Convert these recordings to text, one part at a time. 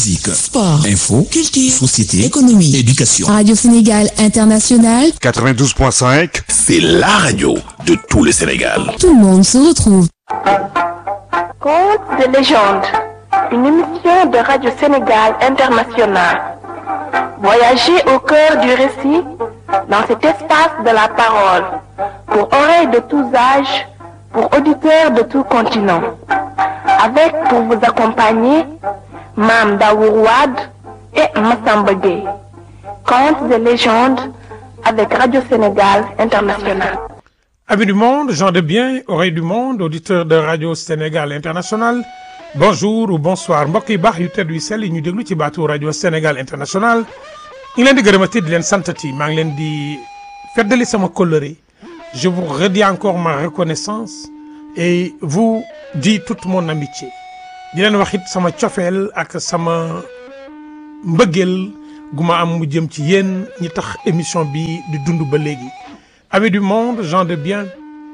Musique, sport, info, culture, société, économie, éducation. Radio Sénégal International, 92.5, C'est la radio de tout le Sénégal. tout le monde se retrouve. Contes de légende, une émission de Radio Sénégal International. Voyagez au cœur du récit, dans cet espace de la parole, pour oreilles de tous âges, pour auditeurs de tout continent. Avec pour vous accompagner, Mam Daourouad et Massamba Gueye. Contes de légende avec Radio Sénégal International. Amis du monde, gens de bien, oreilles du monde, auditeurs de Radio Sénégal International bonjour ou bonsoir mbokk yi baax yu tedd yu sell yi ñu déglu ci baatu Radio Sénégal International ñu ngi leen di gërëmati di leen santati maa ngi leen di feddali sama kóllëre je vous redis encore ma reconnaissance et vous dis toute mon amitié di leen wax it sama cofeel ak sama mbëggeel gu ma am mu jëm ci yéen ñi tax émission bi di dund ba léegi amis du monde gens de bien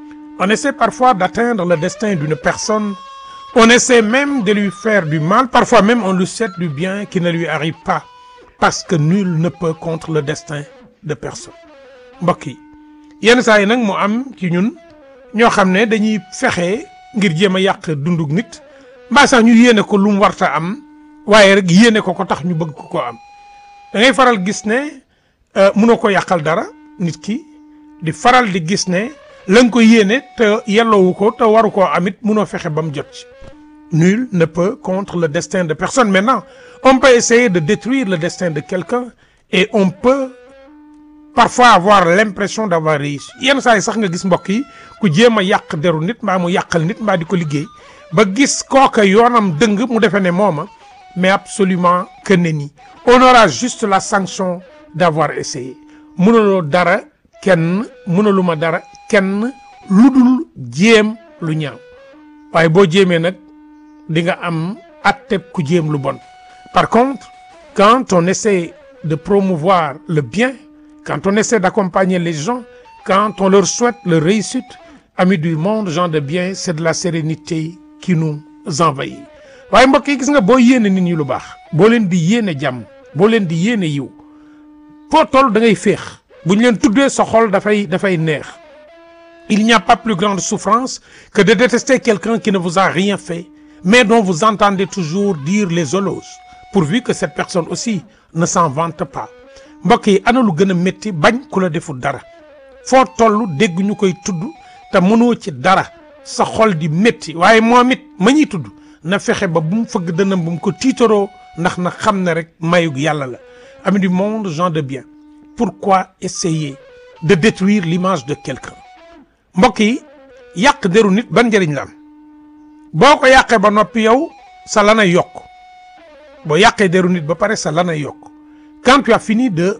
on essaie parfois d'atteindre le destin d'une personne on essaie même de lui faire du mal parfois même on lui souhaite du bien qui ne lui arrive pas parce que nul ne peut contre le destin de personne mbokk yi yenn saa yi nag mu am ci ñun ñoo xam ne dañuy fexe ngir jéem a yàq dundug nit mbaa sax ñu yéene ko lu mu warta am waaye rek yéene ko ko tax ñu bëgg ko ko am da ngay faral gis ne mënoo ko yàqal dara nit ki di faral di gis ne la nga ko yéene te yelloowu ko te waru koo amit mënoo fexe ba mu jot ci nul ne peut contre le destin de personne maintenant on peut essayer de détruire le destin de quelqu'un et on peut parfois avoir l'impression d'avoir réussi yenn saa yi sax nga gis mbokk yi ku jéem a yàq deru nit mbaa mu yàqal nit mbaa di ko liggéey ba gis kooka yoonam dëng mu defee ne mooma mais absolument que ne ni on aura juste la sanction d'avoir essayé mënuloo dara kenn mënuluma dara kenn lu dul jéem lu ñaaw waaye boo jéemee nag di nga am atteb ku jéem lu bon par contre quand on essaie de promouvoir le bien quand on essaie d'accompagner les gens quand on leur souhaite leur réussite amis du monde gens de bien c'est de la sérénité qui nous envahit waaye mbokk yi gis nga boo yéene nit ñi lu baax boo leen di yéene jàmm boo leen di yéene yiw foo toll da ngay féex bu ñu leen tuddee sa xol dafay dafay neex il n'y a pas plus grande souffrance que de détester quelqu'un qui ne vous a rien fait mais dont vous entendez toujours dire les éloges pourvu que cette personne aussi ne s'en vante pas mbokk yi ana lu gën a métti bañ ku la deful dara foo toll dégg ñu koy tudd te mënoo ci dara sa xol di métti waaye moom it ma ñuy tudd na fexe ba bu mu fëgg dënam bu mu ko tiitaroo ndax na xam ne rek mayug yàlla la amis du monde gens de bien pourquoi essayer de détruire l'image de quelqu'un mbokk yi yàq deru nit ban njëriñ la am boo ko yàqee ba noppi yow sa lanay yokk boo yàqee deru nit ba pare sa lanay yokk quand tu as fini de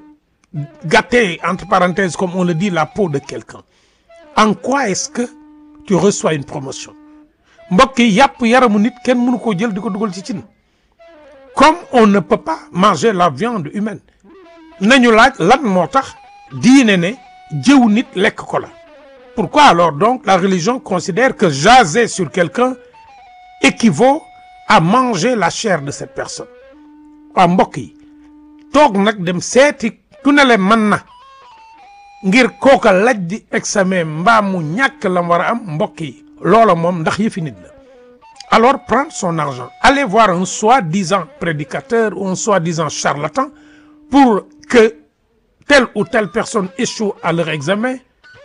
gâter entre parenthèses comme on le dit la peau de quelqu'un en quoi est-ce que tu reçois une promotion mbokk yi yàpp yaramu nit kenn mënu koo jël di ko dugal ci cin comme on ne peut pas manger la viande humaine nañu laaj lan moo tax diine ne jëw nit lekk ko la pourquoi alors donc la religion considère que jaser sur quelqu'un équivaut à manger la chair de cette personne waaw mbokk yi toog nag dem seeti ku ne le mën na ngir kooka laj di examen mbaa mu ñàkk la mu war a am mbokk yi loola moom ndax yëfi nit la alors prendre son argent aller voir un soi-disant prédicateur ou un soi-disant charlatan pour que telle ou telle personne échoue à leur examen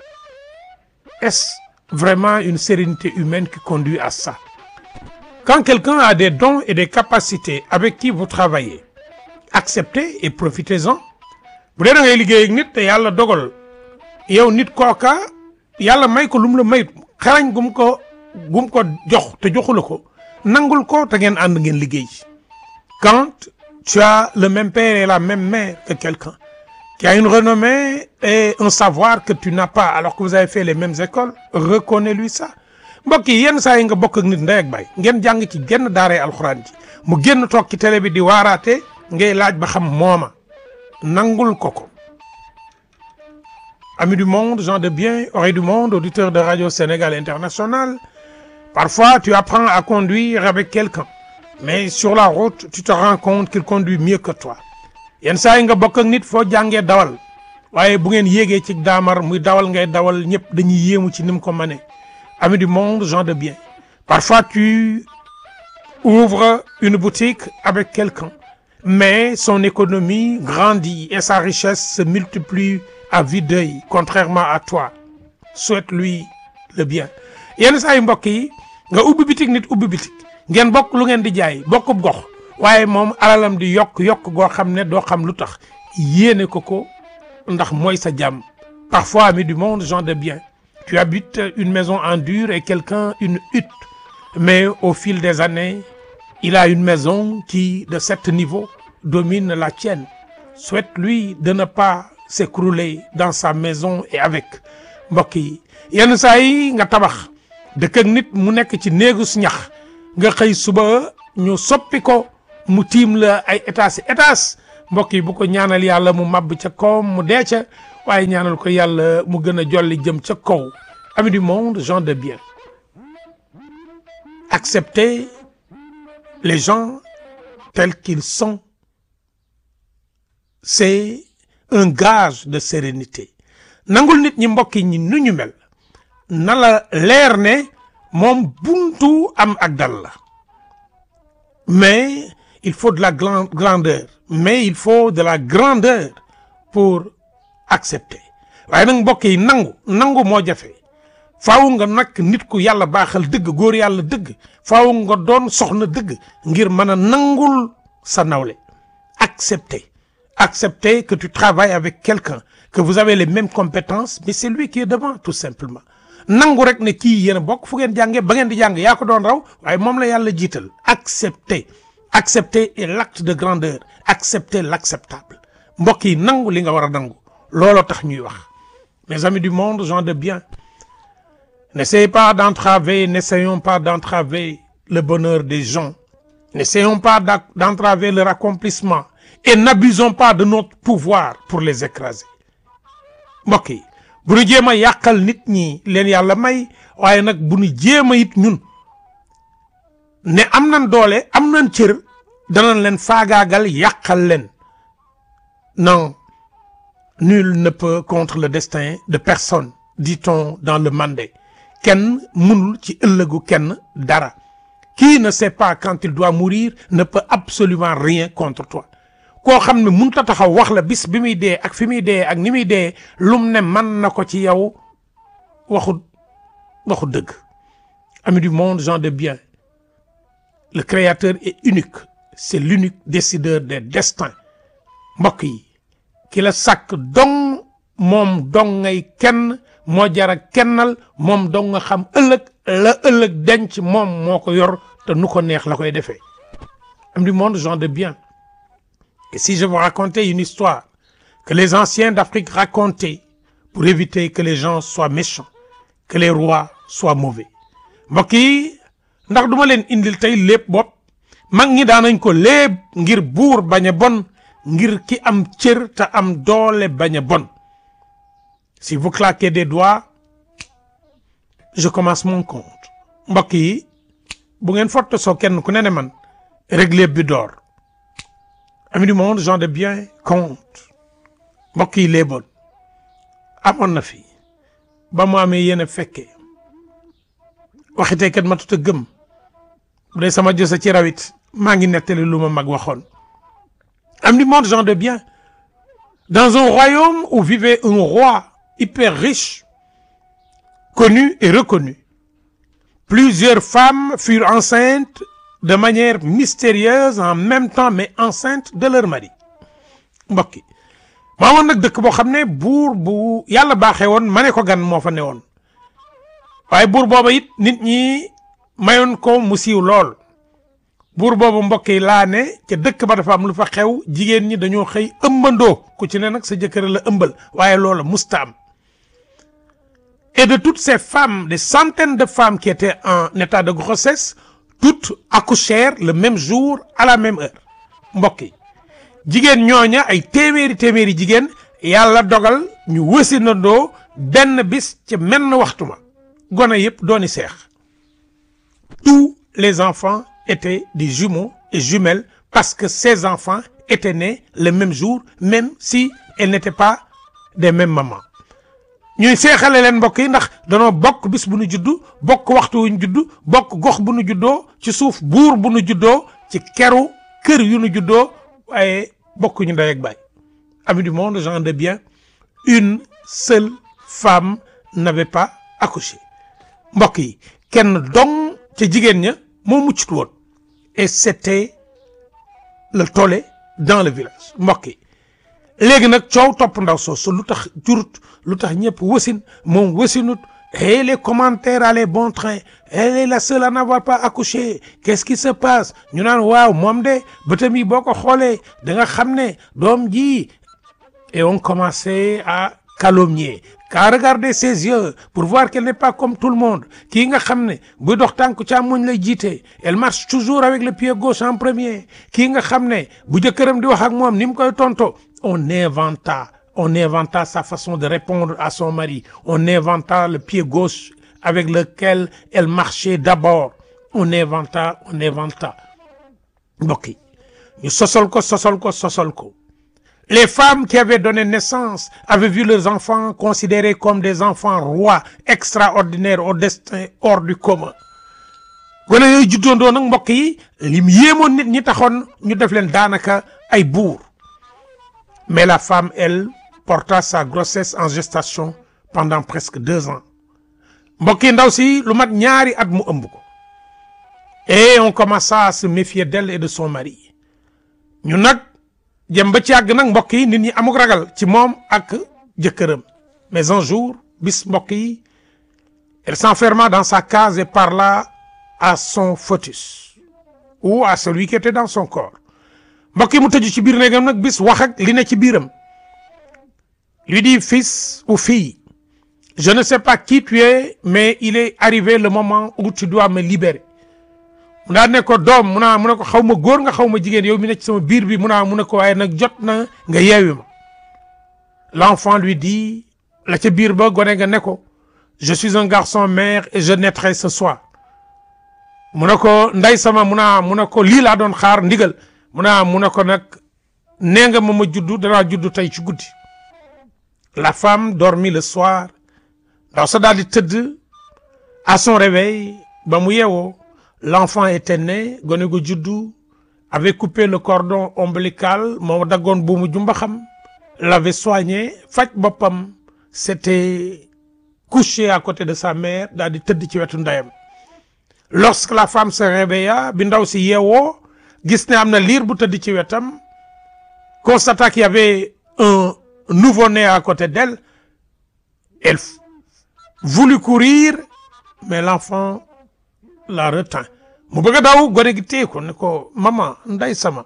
est-ce vraiment une sérénité humaine qui conduit à ça quand quelqu'un a des dons et des capacités avec qui vous travaillez acceptez et profitez-en bu dee da ngay liggéey ak nit te yàlla dogal yow nit kooka yàlla may ko lu mu la may xarañ gum ko gum ko jox te joxu la ko nangul ko te ngeen ànd ngeen liggéey quand tu as le même père et la même mère que quelqu'un qui a une renommée et un savoir que tu n'as pas alors que vous avez fait les mêmes écoles reconnais-lui ça mbokk yi yenn saa yi nga bokk ak nit ndey ak baay ngeen jàng ci genn daaree alxuraan ji mu génn toog ci télé bi di waaraate ngay laaj ba xam mooma nangul ko ko amis du monde gens de bien oreilles du monde auditeurs de Radio Sénégal International parfois tu apprends à conduire avec quelqu'un mais sur la route tu te rends compte qu'il conduit mieux que toi yenn saa yi nga bokk ak nit foo jàngee dawal waaye bu ngeen yéegee ci daamar muy dawal ngay dawal ñëpp dañuy yéemu ci ni mu ko mënee ami du monde gens de bien parfois tu ouvres une boutique avec quelqu'un mais son économie grandit et sa richesse se multiplie à vue d'œil contrairement à toi souhaite-lui le bien yenn saa yu mbokk yi nga ubbi bitik nit ubbi bitik ngeen bokk lu ngeen di jaay bokkub gox waaye moom alalam di yokk yokk goo xam ne doo xam lu tax yéene ko ko ndax mooy sa jàmm parfois ami du monde gens de bien tu habites une maison en dur et quelqu'un une hutte mais au fil des années il a une maison qui de sept niveaux domine la tienne souhaite-lui de ne pas s'écrouler dans sa maison et avec mbokk yi yenn saa yi nga tabax dëkk ak nit mu nekk ci néegus ñax nga xëy suba ñu soppi ko mu tiim la ay étage étage mbokk yi bu ko ñaanal yàlla mu màbb ca kawam mu dee ca waaye ñaanal ko yàlla mu gën a jolli jëm ca kaw ami du monde gens de bien accepter les gens tels qu'ils sont c'est un gage de sérénité nangul nit ñi mbokk ñi nu ñu mel na la leer ne moom buntu am ak dal la mais il faut de la grandeur mais il faut de la grandeur pour accepter waaye nag mbokk yi nangu nangu moo jafe faaw nga nag nit ku yàlla baaxal dëgg góor yàlla dëgg faaw nga doon soxna dëgg ngir mën a nangul sa nawle accepter accepter que tu travailles avec quelqu'un que vous avez les mêmes compétences mais c'est lui qui est devant tout simplement nangu rek ne kii yéen a bokk fu ngeen jàngee ba ngeen di jàng yaa ko doon raw waaye moom la yàlla jiital accepter accepter est l'acte de grandeur accepter l'acceptable mbokk yi nangu li nga war a nangu looloo tax ñuy wax mes amis du monde gens de bien n'essayez pas d'entraver n'essayons pas d'entraver le bonheur des gens n'essayons pas d'entraver leur accomplissement et n'abusons pas de notre pouvoir pour les écraser mbokk yi bu ñu jéem a yàqal nit ñi leen yàlla may waaye nag bu ñu jéem a it ñun ne am nañ doole am nañ cër danañ leen faagaagal yàqal leen non nul ne peut contre le destin de personne dit-on dans le Mandé kenn mënul ci ëllëgu kenn dara qui ne sait pas quand il doit mourir ne peut absolument rien contre toi koo xam ne mënut a taxaw wax la bis bi muy dee ak fi muy dee ak ni muy dee lum ne mën na ko ci yow waxu waxu dëgg ami du monde gens de bien le créateur est unique c'est l'unique décideur des destins mbokk yi ki la sàkk dong moom dong ngay kenn moo jara kennal moom dong nga xam ëllëg la ëllëg denc moom moo ko yor te nu ko neex la koy defee ami du monde gens de bien Et si je vous racontais une histoire que les anciens d'Afrique racontaient pour éviter que les gens soient méchants, que les rois soient mauvais mbokk yi ndax duma leen indil tey lépp bopp mag ñi daanañ ko léeb ngir buur bañ a bon ngir ki am cër te am doole bañ a bon si vous claquez des doigts je commence mon compte mbokk yi bu ngeen fotte soo kenn ku ne ne man régler bi door amis du monde gens de bien compte mbokk yi lee bon amoon na fi ba mu amee yéen a fekkee waxitee kat ma tut a gëm bu dee sama josa ci rawit maa ngi nettali lu ma mag waxoon amis du monde gens de bien dans un royaume où vivait un roi hyper riche connu et reconnu plusieurs femmes furent enceintes de manière mystérieuse en même temps mais enceinte de leur mari mbokk yi maa woon nag dëkk boo xam ne buur bu yàlla baaxee woon ma ne ko gan moo fa ne woon waaye buur booba it nit ñi mayoon ko mu siiw lool buur boobu mbokk yi laa ne ca dëkk ba dafa am lu fa xew jigéen ñi dañoo xëy ëmbandoo ku ci ne nag sa jëkkër la ëmbal waaye loola musta am et de toutes ces femmes des centaines de femmes qui étaient en état de grossesse toutes accouchèrent le même jour à la même heure mbokk yi jigéen ñooña ay téeméeri téeméeri jigéen yàlla dogal ñu wësinandoo benn bis ci menn waxtu ma gone yëpp dooni seex tous les enfants étaient des jumeaux et jumelles parce que ces enfants étaient nés le même jour même si elles n'étaient pas des mêmes mamans ñuy seexale leen mbokk yi ndax danoo bokk bis bu nu juddu bokk waxtu wu ñu juddu bokk gox bu nu juddoo ci suuf buur bu nu juddoo ci keru kër yu nu juddoo waaye bokk ñu ndey ak baay amis du monde gens de bien une seule femme n'avait pas accouché mbokk yi kenn dong ca jigéen ña moo muccut woon et c'était le tollé dans le village mbokk yi léegi nag coow topp ndaw soosu lu tax jurut lu tax ñëpp wasin moom wasinut et les commentaires allaient bon train elle est la seule à n'avoir pas accouché qu'est-ce qui se passe ñu naan waaw moom de bëtam yi boo ko xoolee da nga xam ne doom ji et on commençait à calomnier qu'à regarder ses yeux pour voir qu'elle n'est pas comme tout le monde kii nga xam ne buy dox tànku càmmoñ lay jiite elle marche toujours avec le pied gauche en premier kii nga xam ne bu jëkkëram di wax ak moom ni mu koy tonto on inventa on inventa sa façon de répondre à son mari on inventa le pied gauche avec lequel elle marchait d'abord on inventa on inventa mbokk yi ñu sosol ko sosol ko sosol ko les femmes qui avaient donné naissance avaient vu leurs enfants considérés comme des enfants rois extraordinaires au destin hors du commun gone yooyu juddoondoo nag mbokk yi lim yéemoon nit ñi taxoon ñu def leen daanaka ay buur mais la femme elle porta sa grossesse en gestation pendant presque deux ans mbokk yi ndaw si lu mat ñaari at mu ëmb ko et on commença à se méfier d'elle et de son mari ñu nag jëm ba ci àgg nag mbokk yi nit ñi amuk ragal ci moom ak jëkkëram mais un jour bis mbokk yi elle s'enferma dans sa case et parla à son fœtus ou à celui qui était dans son corps mbokk yi mu tëju ci biir néegam nag bis wax ak li ne ci biiram lui dit fils ou fille je ne sais pas qui tu es mais il est arrivé le moment où tu dois me libérer mu daal ne ko doom mu naa mu ne ko xaw ma góor nga xaw ma jigéen yow mi ne ci sama biir bi mu naa mu ne ko waaye nag jot na nga yeewi ma l'enfant lui dit la ca biir ba gone nga ne ko je suis un garçon mère et je naîtrai ce soir mu ne ko nday sama mu naa mu ne ko lii laa doon xaar ndigal mu naa mu ne ko nag nee nga ma ma juddu danaa juddu tey ci guddi la femme dormit le soir ndaw sa daal di tëdd à son réveil ba mu yeewoo l'enfant était né gone gu juddu avait coupé le cordon ombilical moo daggoon buumu jumbaxam l'avait soigné faj boppam s'était couché à côté de sa mère daal di tëdd ci wetu ndeyam lorsque la femme se réveilla bi ndaw si yeewoo gis ne am na liir bu tëdd ci wetam constata qu'il y avait un nouveau-né à côté d'elle elle voulut courir mais l'enfant la retint mu bëgg a daw gone gi téye ko ne ko maman nday sama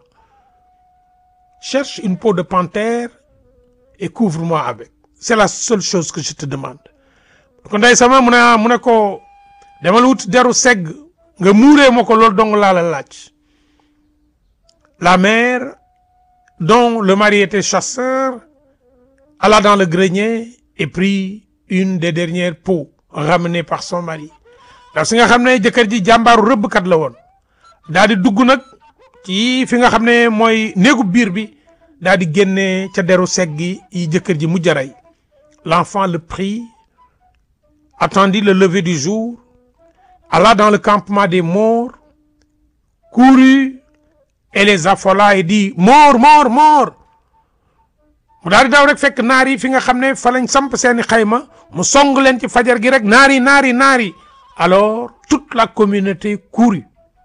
cherche une peau de panthère et couvre-moi avec c'est la seule chose que je te demande ko nday sama mu ne mu ne ko demal wut deru segg nga muuree ma ko loolu dong laa la laaj la mère dont le mari était chasseur alla dans le grenier et prit une des dernières peaux ramenées par son mari ndax si nga xam ne jëkkër ji jàmbaaru rëbbkat la woon daal di dugg nag ci fi nga xam ne mooy néegu biir bi daal di génne ca deru segg gi yi jëkkër ji mujj a rey l'enfant le prit attendit le lever du jour alla dans le campement des morts courut et les affola et dit mort mort mort mu daal di daw rek fekk naar yi fi nga xam ne fa lañ samp seeni xayma mu song leen ci fajar gi rek naari naari naari alors toute la communauté courut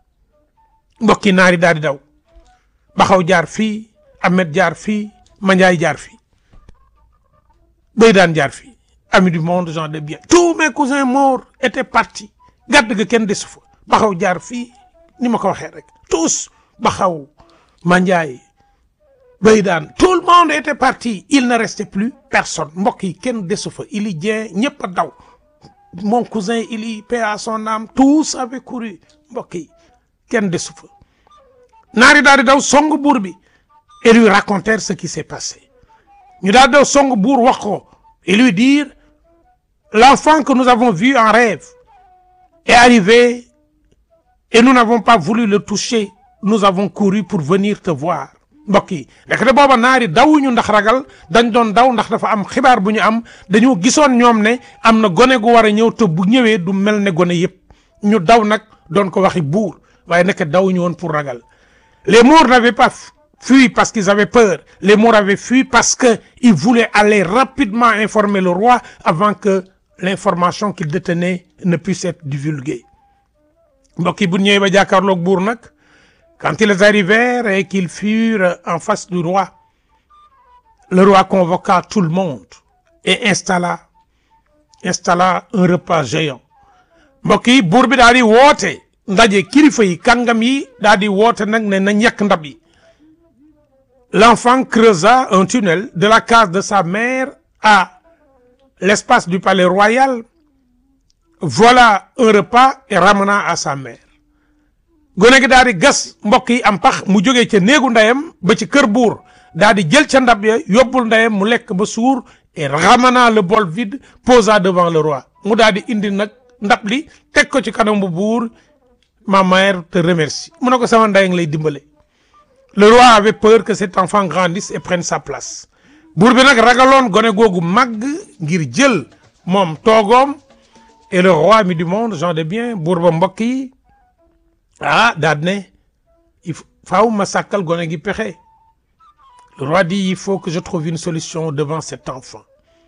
mbokki naari daal di daw baxaw jaar fii Ahmed jaar fii Mandiaye jaar fii Beydaan jaar fii amis du monde gens de bien tous mes cousins morts étaient partis gàdd ga kenn desu fa baxaw jaar fii ni ma ko waxee rek tous baxaw Mandiaye Beydaan tout le monde était parti il ne restait plus personne mbokk yi kenn desu fa ili dien ñëpp a daw mon cousin ili paix à son âme tous avaient couru mbokk yi kenn desu fa naari daal di daw song buur bi et lui racontèrent ce qui s'est passé ñu daal di daw song buur wax ko et lui dire l'enfant que nous avons vu en rêve est arrivé et nous n'avons pas voulu le toucher nous avons couru pour venir te voir mbokk yi ndekete booba naari dawuñu ndax ragal dañ doon daw ndax dafa am xibaar bu ñu am dañoo gisoon ñoom ne am na gone gu war a ñëw te bu ñëwee du mel ne gone yépp ñu daw nag doon ko waxi buur waaye nekk dawuñu woon pour ragal les Maures n'avaient pas fui parce qu'ils avaient peur les Maures avaient fui parce que ils voulaient aller rapidement informer le roi avant que l'information qu'ils détenaient ne puisse être divulguée mbokk yi bu ñëwee ba jàkkaarloog buur nag quand ils arrivèrent et qu'ils furent en face du roi le roi convoqua tout le monde et installa installa un repas géant mbokk yi buur bi daal di woote ndaje kilifa yi kàngam yi daal di woote nag ne na ñekk ndab yi l'enfant creusa un tunnel de la case de sa mère à l'espace du palais royal voilà un repas et ramena à sa mère gone gi daal di gas mbokk yi am pax mu jógee ca néegu ndeyam ba ci kër buur daal di jël ca ndab ya yóbbul ndeyam mu lekk ba suur et ramena le bol vide posa devant le roi mu daal di indi nag ndab li teg ko ci kanam bu buur ma mère te remercie mu ne ko sama ndey nga lay dimbale le roi avait peur que cet enfant grandisse et prenne sa place buur bi nag ragaloon gone googu màgg ngir jël moom toogoom et le roi ami du monde gens de bien buur ba mbokk yi ah daal ne il faaw ma sàkkal gone gi pexe le roi dit il faut que je trouve une solution devant cet enfant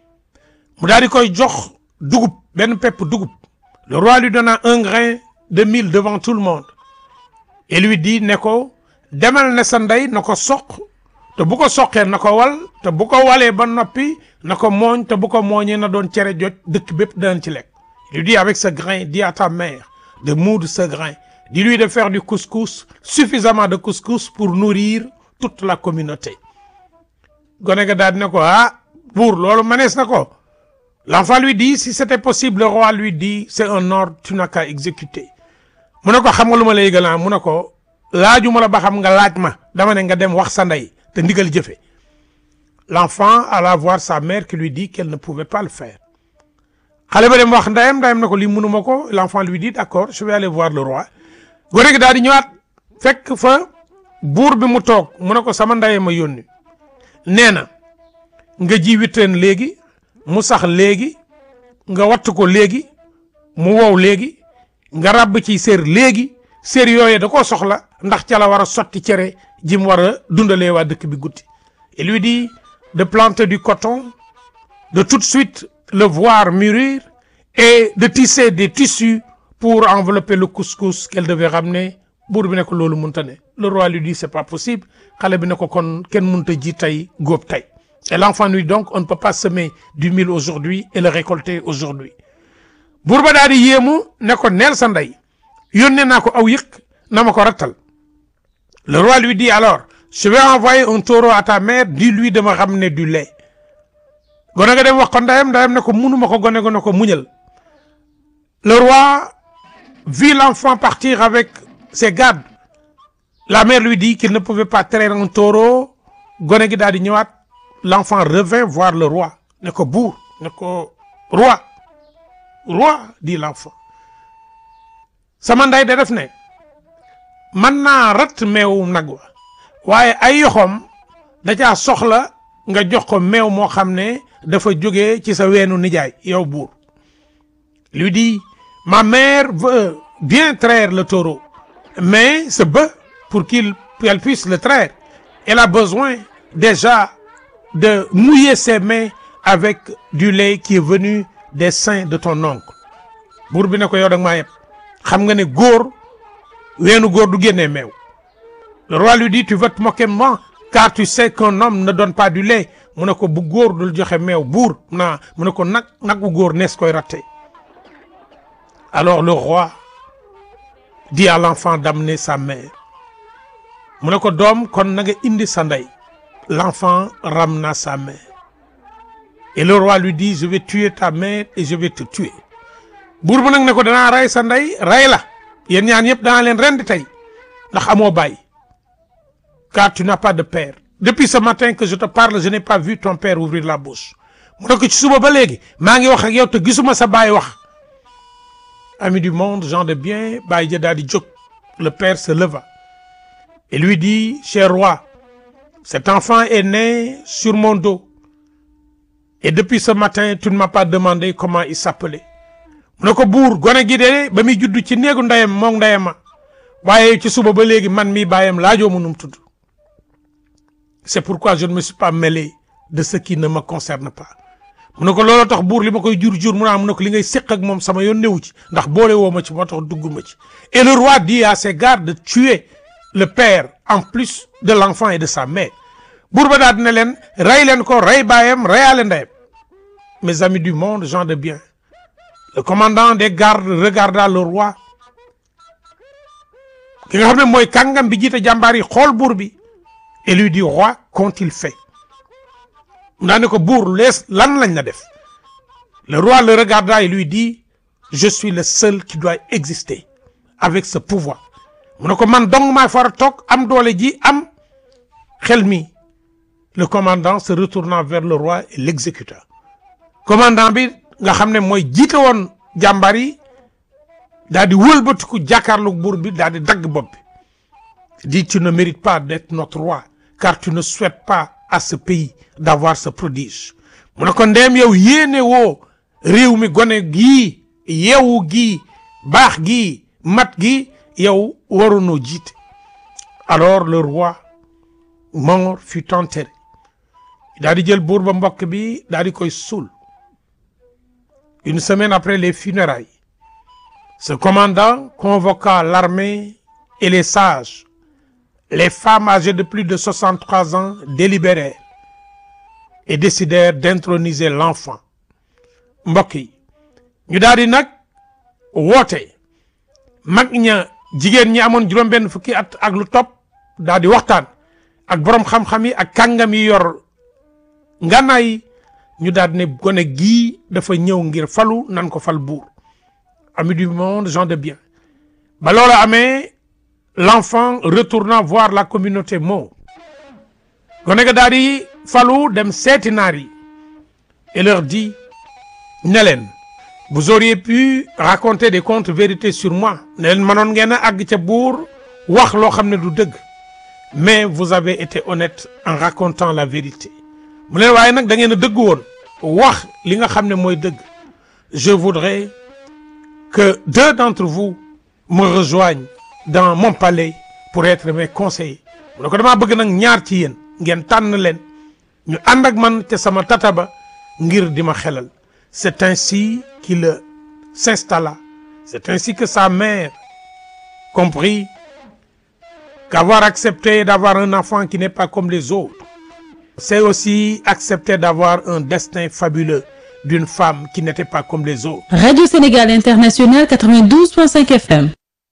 mu daal di koy jox dugub benn pepp dugub le roi lui donna un grain de mil devant tout le monde et lui dit ne ko demal ne sa ndey na ko soq te bu ko soqee na ko wal te bu ko walee ba noppi na ko mooñ te bu ko mooñee na doon cere joj dëkk bépp danañ ci lekk il lui dit avec ce grain dis à ta mère de moudre ce grain dis-lui de faire du couscous suffisamment de couscous pour nourrir toute la communauté gone ga daal ne ko ah buur loolu mënees na ko l'enfant lui dit si c'était possible le roi lui dit c'est un ordre tu n'as qu'à exécuter mu ne ko xam nga lu ma lay yëgal mu ne ko laajuma la ba xam nga laaj ma dama ne nga dem wax sa ndey te ndigal jëfe l'enfant alla voir sa mère qui lui dit qu'elle ne pouvait pas le faire xale ba dem wax ndeyam ndeyam ne ko lii mënuma ko l'enfant lui dit d'accord je vais aller voir le roi gone gi daal di ñëwaat fekk fa buur bi mu toog mu ne ko sama ndey ma yónni nee na nga ji witteen léegi mu sax léegi nga wattu ko léegi mu wow léegi nga ràbb ci sér léegi sér yooye da koo soxla ndax ca la war a sotti cere ji mu war a dundalee waa dëkk bi guddi il lui dit de planter du coton de tout de suite le voir mûrir et de tisser des tissus pour envelopper le couscous qu'elle devait ramener buur bi ne ko loolu mënta ne le roi lui dit c'est pas possible xale bi ne ko kon kenn mënta ji tey góob tey et l'enfant lui donc on ne peut pas semer du mil aujourd'hui et le récolter aujourd'hui buur ba daal di yéemu ne ko neel sa ndey yónnee naa ko aw yëkk na ma ko rattal le roi lui dit alors je vais envoyer un taureau à ta mère dis-lui de me ramener du lait gone ga dem wax ko ndeyam ndeyam ne ko munuma ko gone gone ko muñal le roi vit l'enfant partir avec ses gardes la mère lui dit qu'il ne pouvait pas traire un taureau gone gi daal di ñëwaat l'enfant revint voir le roi ne ko buur ne ko roi roi dit l'enfant sama ndey de def ne mën naa rat meewu nag wa waaye ay yoxoom da caa soxla nga jox ko meew moo xam ne dafa jóge ci sa weenu nijaay yow buur lui dit ma mère veut bien traire le taureau mais ce bœuf pour qu'il qu'elle puisse le traire elle a besoin déjà de mouiller ses mains avec du lait qui est venu des seins de ton oncle buur bi ne ko yow da nga maa yëpp xam nga ne góor weenu góor du génnee meew le roi lui dit tu veux te moquer de moi car tu sais qu'un homme ne donne pas du lait mu ne ko bu góor dul joxe meew buur naa mu ne ko nag nag bu góor nees koy ratte alors le roi dit à l'enfant d'amener sa mère mu ne ko doom kon na nga indi sa ndey l'enfant ramena sa mère et le roi lui dit je vais tuer ta mère et je vais te tuer buur bu nag ne ko danaa rey sa ndey rey la yéen ñaan yëpp danaa leen rendi tey ndax amoo baay car tu n'as pas de père depuis ce matin que je te parle je n'ai pas vu ton père ouvrir la bouche mu ne ko ci suba ba léegi maa ngi wax ak yow te gisuma sa baay wax ami du monde gens de bien baay ja daal di jóg le père se leva et lui dit cher roi cet enfant est né sur mon dos et depuis ce matin tu ne m'as pas demandé comment il s'appelait mu ne ko buur gone gi de ba muy judd ci néegu ndeyam moom ndeyama waaye ci suba ba léegi man mi bàyyam laajoo mu num tudd c'est pourquoi je ne me suis pas mêlé de ce qui ne me concerne pas mu ne ko looloo tax buur li ma koy jur jur mu naa mu ne ko li ngay séq ak moom sama yoon newu ci ndax boole woo ma ci moo tax dugguma ci et le roi dit à ses gardes de tuer le père en plus de l'enfant et de sa mère buur ba daal dina leen rey leen ko rey baayam reyaale ndeyam mes amis du monde gens de bien le commandant des gardes regarda le roi ki nga xam ne mooy kàngam bi jiite jàmbaar yi xool buur bi et lui dit roi qu'ont-ils fait mu daa ne ko buur lees lan lañ la def le roi le regarda et lui dit je suis le seul qui doit exister avec ce pouvoir mu ne ko man dong maa far a toog am doole ji am xel mi le commandant se retournant vers le roi et l'exécuta commandant bi nga xam ne mooy jiite woon jàmbaar yi daal di wëlbatiku jàkkaarloog buur bi daal di dagg bopp bi dit tu ne mérites pas d'être notre roi car tu ne souhaites pas à ce pays d'avoir ce prodige mu ne ko ndeem yow yéene woo réew mi gone gii yeewu gii baax gii mat gi yow warunoo jiite alors le roi mort fut enterré daal di jël buur ba mbokk bi daal di koy suul une semaine après les funérailles ce commandant convoqua l'armée et les sages les femmes âgées de plus de 63 ans délibérèrent et décidèrent d'introniser l'enfant mbokk yi ñu daal di nag woote mag ña jigéen ñi amoon juróom-benn fukki at ak lu topp daal di waxtaan ak borom xam-xam yi ak kàngam yi yor ngànnaay yi ñu daal di ne gone gii dafa ñëw ngir falu nan ko fal buur amis du monde gens de bien ba loola amee l'enfant retournant voir la communauté moo gone ga daal di falu dem seeti naar yi et leur dit ne leen vous auriez pu raconter des contes vérités sur moi ne leen mënoon ngeen a àgg ca buur wax loo xam ne du dëgg mais vous avez été honnête en racontant la vérité mu leen waaye nag da ngeen a dëgg woon wax li nga xam ne mooy dëgg je voudrais que deux d'entre vous me rejoignent dans mon palais pour être mes conseillers mu ne ko damaa bëgg nag ñaar ci yéen ngeen tànn leen ñu ànd ak man ca sama tata ba ngir di ma xelal c'est ainsi qu'il s'installa c'est ainsi que sa mère comprit qu'avoir accepté d'avoir un enfant qui n'est pas comme les autres c'est aussi accepter d'avoir un destin fabuleux d'une femme qui n'était pas comme les autres Radio Sénégal International 92.5 FM.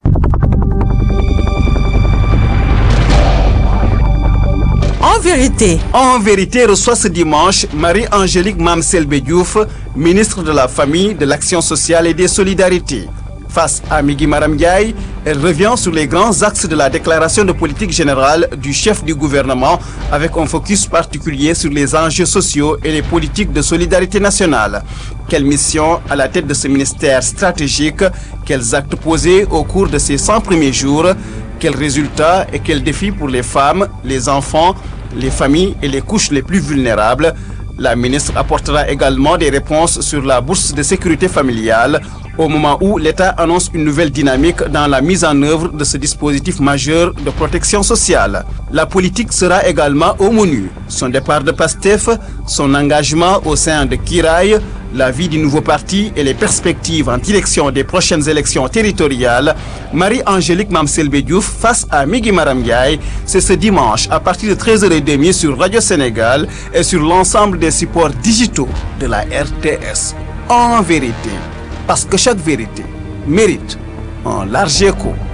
En vérité, En vérité, reçoit ce dimanche Marie-Angélique Mamselbe Diouf, ministre de la Famille, de l'Action sociale et des Solidarités. Face à Migui Maram Ndiaye, elle revient sur les grands axes de la déclaration de politique générale du chef du gouvernement avec un focus particulier sur les enjeux sociaux et les politiques de solidarité nationale. Quelle mission à la tête de ce ministère stratégique Quels actes posés au cours de ces 100 premiers jours Quels résultats et quels défis pour les femmes, les enfants, les familles et les couches les plus vulnérables La ministre apportera également des réponses sur la bourse de sécurité familiale au moment où l'État annonce une nouvelle dynamique dans la mise en œuvre de ce dispositif majeur de protection sociale. La politique sera également au menu. Son départ de PASTEF, son engagement au sein de Kiraï, la vie du nouveau parti et les perspectives en direction des prochaines élections territoriales. Marie-Angélique Mamselbe Diouf face à Migui Maram Ndiaye, c'est ce dimanche à partir de 13h30 sur Radio Sénégal et sur l'ensemble des supports digitaux de la RTS. En vérité, parce que chaque vérité mérite un large écho.